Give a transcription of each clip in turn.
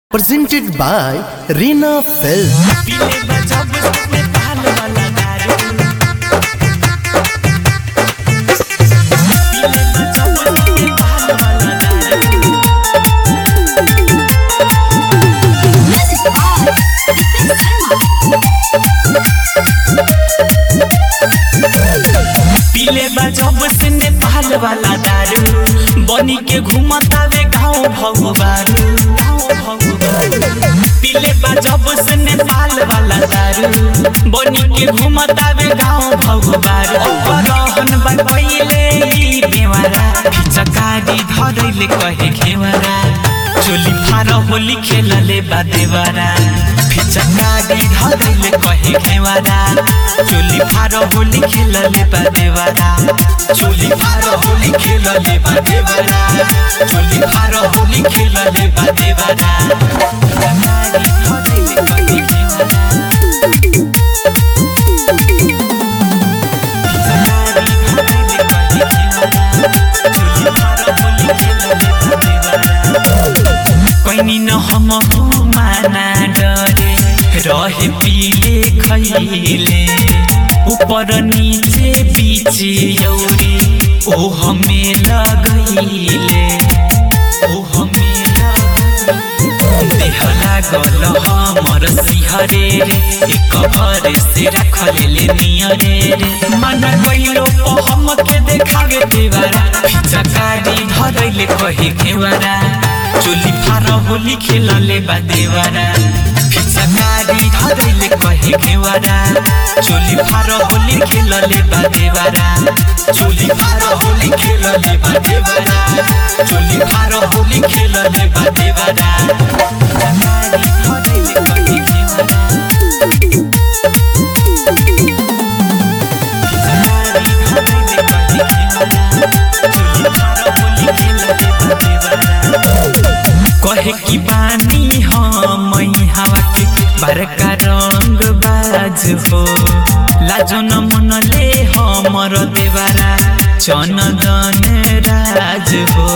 presented by Reena Film. पीले बजब में ताल वाला दारू पीले बजब में ताल वाला दारू पीले बजब से नेपाल वाला दारू बनी के घूमतावे गाँव भगवारू पीले बजब से नेपाल वाला दारू बनी के घूमतावे गाँव भगवारू रहन बा पहिले ई बेवारा फिचकारी धरैले कहे घेवरा चोली फार होली खेलले बा देवरा फिचकारी धरैले कहे घेवरा चोली फार होली खेलले बा देवरा चोली फार होली खेलले बा देवरा चोली फार होली खेलले बा देवरा फिचकारी धरैले कहे घेवरा कैनी न हम माना डरे रहे पीले खैले ऊपर नीचे बीचे यौरी ओ हमें लगैले ओ हमें लगैले देह लागल हमर सिहरे रे एक भरे से रखले नियरे रे मन कइलो ओ हम के देखावे देवारा फिचकारी धरैले कहे घेवारा चोली फार होली खेलले बा देवारा फिचकारी धरैले कहे घेवारा चोली फार होली खेलले बा देवारा चोली फार होली खेलले बा देवारा चोली फार होली खेलले बा देवारा फिचकारी धरैले कहे घेवारा कहे की बानी हम हवा के बड़का रंग बाज हो लाजो न मनले हमर देवारा चनदन राज हो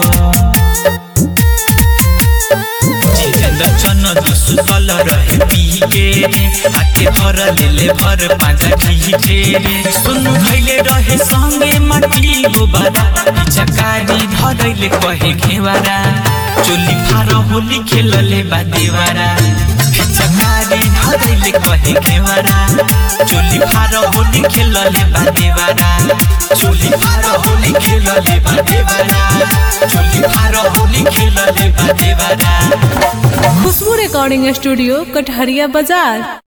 जितेन्द्र चन सुतल रहे पीके रे आके भर लेले भर पाजा खीचे रे सुनु भइले रहे संगे माटी गोबारा चकारी धरैले कहे घेवारा चोली फार होली खेलले बा देवारा चकारी धरैले कहे घेवारा चोली फार होली खेलले बा देवारा चोली फार होली खेलले बा देवारा चोली फार होली खेलले बा देवारा खुशबू रिकॉर्डिंग स्टूडियो कटहरिया बाजार